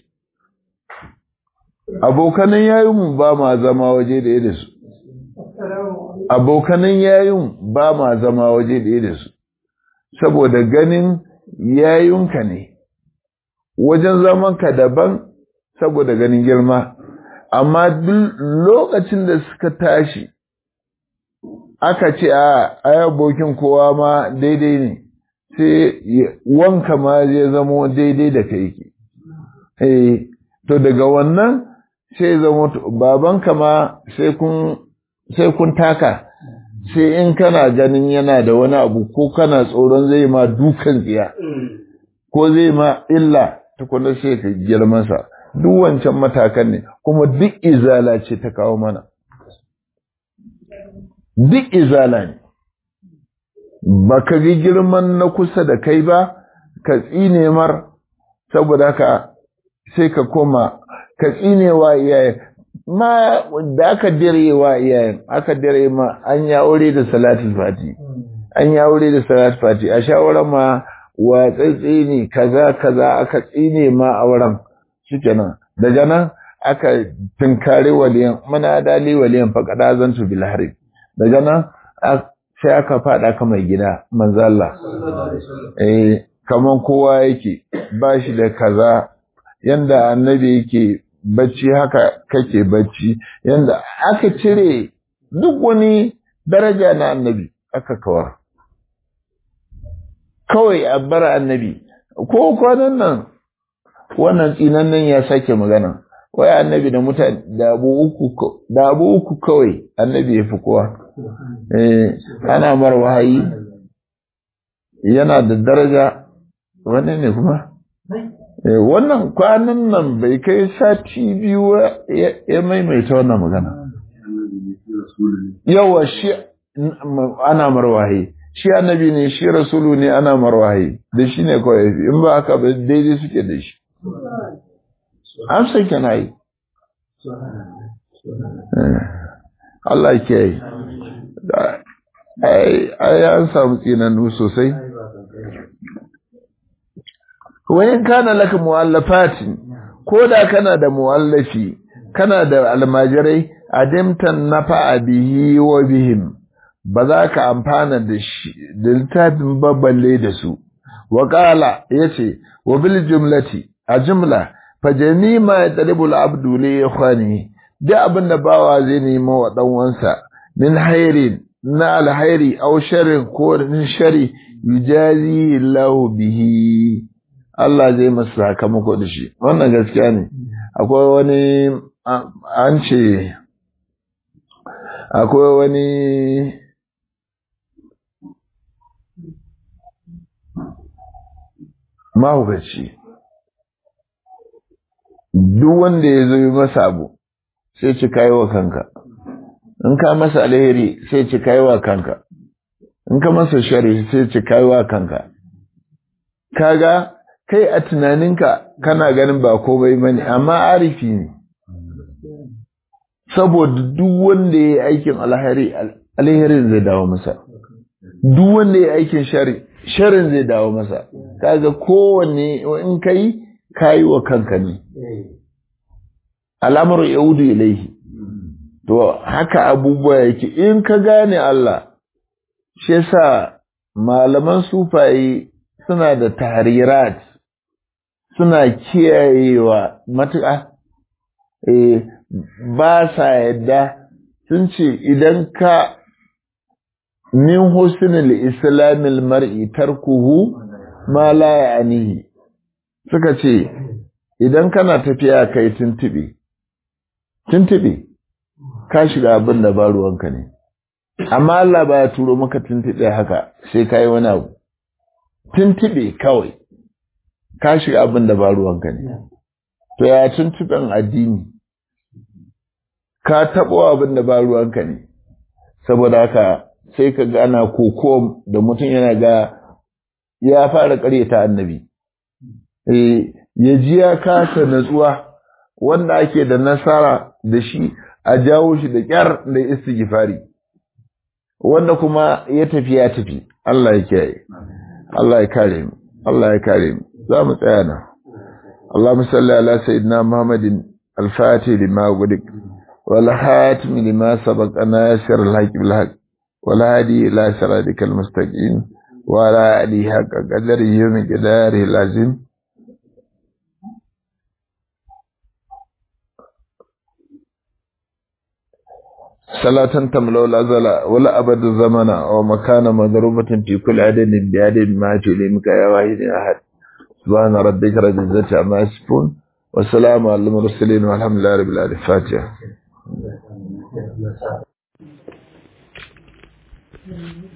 abokanan yayinmu ba ma zama waje da da su abokanan yayin ba ma zama waje da da su saboda ganin yayunka ne wajen zamanka daban saboda ganin girma amma duk lokacin da suka tashi aka ce a abokin kowa ma daidai ne sai wanka ma zai zamo daidai da kai ke eh to daga wannan sai zamo babanka ma sai kun sai kun taka sai in kana ganin yana da wani abu ko kana tsoron zai ma dukan tsiya ko zai ma illa tukuna sai ka girmansa duk wancan matakan ne kuma duk izala ce ta kawo mana duk izala ne ba ka ga girman na kusa da kai ba ka tsine mar saboda ka sai ka koma ka tsine wa iyayen ma da aka dire wa iyayen aka dire ma an ya aure da salatul fati an ya aure da salatul fati a shawarar ma wa tsatsi ne kaza kaza aka tsine ma auren shikenan daga nan aka tunkari waliyan muna dali waliyan faƙada zantu bil harib daga nan sai aka faɗa ka mai gida manzo Allah eh kaman kowa yake ba shi da kaza yanda annabi yake bacci haka kake bacci yanda aka cire duk wani daraja na annabi aka kawar kawai a bar annabi ko kwanan nan wannan tsinan nan ya sake magana wai annabi da mutane da abu uku da abu uku kawai annabi ya fi kowa eh ana mar wahayi yana da daraja wannan ne kuma eh wannan kwanan nan bai kai sati biyu ya maimaita wannan magana yawa shi ana mar wahayi shi annabi ne shi rasulu ne ana mar wahayi da shi ne kawai in ba haka ba daidai suke da shi an san kana yi Allah ke yi ai an samu tsinannu sosai wayan kana laka muwallafatin ko da kana da muwallafi kana da almajirai adimtan nafa bihi wa bihim ba za ka amfana da shi da littafin babballe da su wa qala yace wa bil jumlati a jumla fajami ma ya talibul abdu li ikhwani duk abin da bawa zai nemo wa dan wansa min hairin na alhairi aw sharrin ko min shari yujazi lahu bihi Allah zai masa sakamako da shi wannan gaskiya ne akwai wani an ce akwai wani mahaukaci duk wanda ya zo yi masa abu sai ci kayi wa kanka in ka masa alheri sai ci kayi wa kanka in ka masa shari sai ci kayi wa kanka kaga kai a tunaninka kana ganin ba komai bane amma arifi ne saboda duk wanda ya yi aikin alheri alherin zai dawo masa duk wanda ya yi aikin shari sharin zai dawo masa kaga kowanne in kai kayi wa kanka ne al'amuru yaudu ilaihi to haka abubuwa yake in ka gane Allah shi yasa malaman sufaye suna da tahrirat suna kiyayewa matuƙa eh ba sa yadda sun ce idan ka min husnul islamil mar'i tarkuhu ma la ya'nihi suka ce idan kana tafiya kai tuntube tuntube ka shiga abin da ba ruwanka ne amma Allah ba ya turo maka tuntube haka sai kai wani abu tuntube kawai ka shiga abin da ba ruwanka ne to ya tuntuben addini ka taɓo abin da ba ruwanka ne saboda haka sai ka ga ana koko da mutum yana ga ya fara ƙaryata annabi ya ji ya kasa natsuwa wanda ake da nasara da shi a jawo shi da ƙyar da istighfari wanda kuma ya tafi ya tafi Allah ya kiyaye Allah ya kare mu Allah ya kare mu za mu tsaya nan Allahumma salli ala sayyidina Muhammadin al-Fatih lima gudik wal hatim lima sabaqa nasir al-haq bil haq wal hadi ila siratikal mustaqim wa ala alihi haqqa qadarihi wa miqdarihi al-azim صلاة تملأ الأزل ولا أبد الزمن أو مكان مضروبة في كل عدد بعدد ما تلمك يا واحد أحد سبحان ربك رب العزة عما يصفون والسلام على المرسلين والحمد لله رب العالمين فاتحة